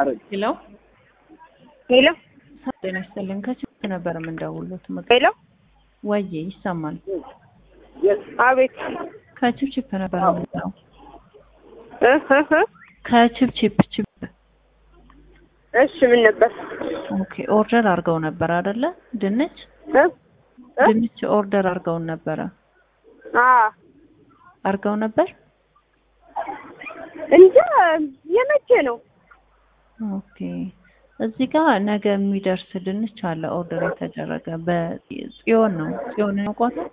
ሄሎ ሄሎ ጤና ይስጥልን። ከችግር ነበር የምንደውሉት ምግብ ሄሎ ወዬ ይሰማል። አቤት ከችፕችፕ ነበር የምንለው እ እ እ ከችፕችፕ ችፕ እሺ ምን ነበር ኦኬ ኦርደር አድርገው ነበር አይደለ? ድንች እ እ ድንች ኦርደር አድርገውን ነበረ አ አድርገው ነበር። እንጃ የመቼ ነው ኦኬ እዚህ ጋር ነገ የሚደርስ ድንች አለ ኦርደር የተደረገ በጽዮን ነው። ጽዮን ያውቋታል?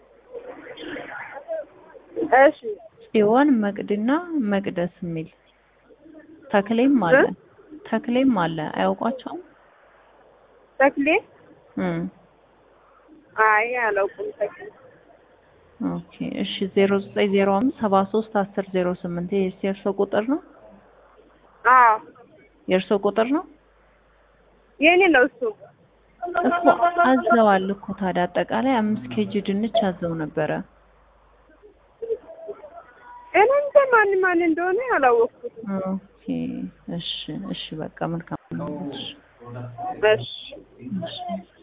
እሺ ጽዮን መቅድና መቅደስ የሚል ተክሌም አለ ተክሌም አለ አያውቋቸውም? ተክሌ እም አይ አላውቅም ተክሌ ኦኬ እሺ ዜሮ ዘጠኝ ዜሮ አምስት ሰባ ሶስት አስር ዜሮ ስምንት ይሄ የእርሶ ቁጥር ነው? አ የእርሶ ቁጥር ነው? የኔ ነው እሱ እኮ አዘዋል እኮ ታዲያ አጠቃላይ አምስት ኬጂ ድንች አዘው ነበረ። እኔ እንጃ ማን ማን እንደሆነ አላወቅኩትም ኦኬ እሺ እሺ በቃ መልካም ነው። እሺ እሺ እሺ